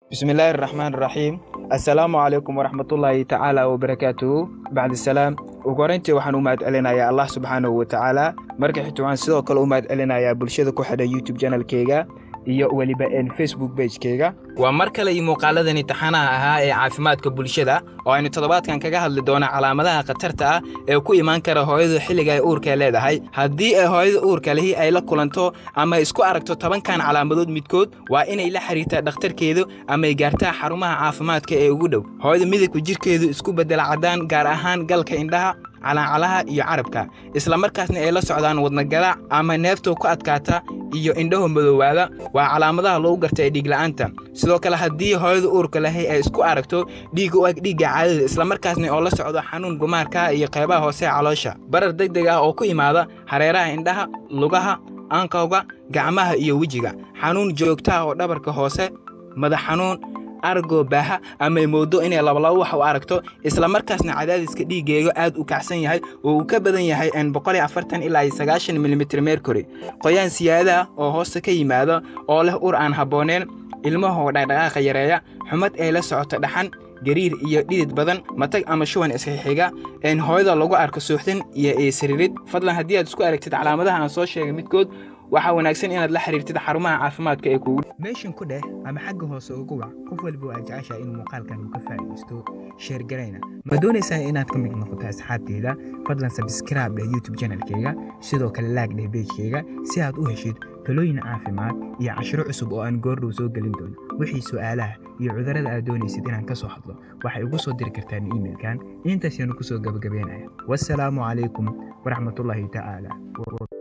bismillaahi araxmaan iraxiim assalaamu calaykum waraxmatullaahi tacaala wabarakaatuhu bacdi salaam ugu horeyntii waxaan u mahad celinayaa allah subxaanahu watacaala marka xigta waxaan sidoo kale u mahad celinayaa bulshada ku xidhan youtube janalkeyga iyo weliba facebook bagekeyga waa mar kale iyo muuqaaladani taxanaha ahaa ee caafimaadka bulshada oo aynu toddobaadkan kaga hadli doona calaamadaha khatarta ah ee ku imaan kara hooyadu xilliga ay uurka leedahay haddii ay hooyada uurka lihi ay la kulanto ama isku aragto tobankan calaamadood midkood waa inay la xiriirtaa dhakhtarkeedu ama ay gaartaa xarumaha caafimaadka ee ugu dhow hooyada midabka jirhkeedu isku beddela caddaan gaar ahaan galka indhaha calaacalaha iyo carabka isla markaasna ay la socdaan wadnagaraac ama neefto ku adkaata iyo indhaho madoowaada waa calaamadaha lagu garta ee dhiigla'aanta sidoo kale haddii hooyada uurka lahay ay isku aragto dhiigga u eg dhiigga caadada islamarkaasna oo la socdo xanuun gumaarka iyo qaybaha hoose ee caloosha barar deg deg ah oo ku imaada hareeraha indhaha lugaha aankowga gacmaha iyo wejiga xanuun joogtaha oo dhabarka hoose madax xanuun argo baaha ama ay moodo inay labalabo wax u aragto isla markaasna cadaadiska dhiiggeega aad u kacsan yahay oo uu ka badan yahay ilaa milimitr mercury qoyaan siyaadaah oo hoosta ka yimaada oo leh ur aan habbooneen ilmahoo dhaqdhaqaaqa yareeya xumad ay la socoto dhaxan gariir iyo dhidid badan matag ama shuban isxixiga een hooyada lagu arko suuxdin iyo eesaririd fadlan haddii aad isku aragtid calaamadaha aan soo sheegay midkood waxaa wanaagsan inaad la xiriirtid xarumaha caafimaadka ee kuugu meeshan ku dheh ama xagga hoose ugu wac qof walba aad jeceshaha inuu muuqaalkan uu ka faa'iidaysto sheergarayna ma doonaysaa inaad ka mid noqoto asxaabteyda fadlan sabskraib dheh youtube janalkeyga sidoo kale laag dheh beejkeyga si aad u heshid talooyin caafimaad iyo cashiro cusub oo aan goordhow soo gelin doono wixii su'aalaha iyo cudurrada aad doonaysid inaan ka soo hadlo waxay ugu soo diri kartaan iimailkan intaasyaanu ku soo gabagabeynaya wassalaamu calaykum waraxmatullaahi tacaala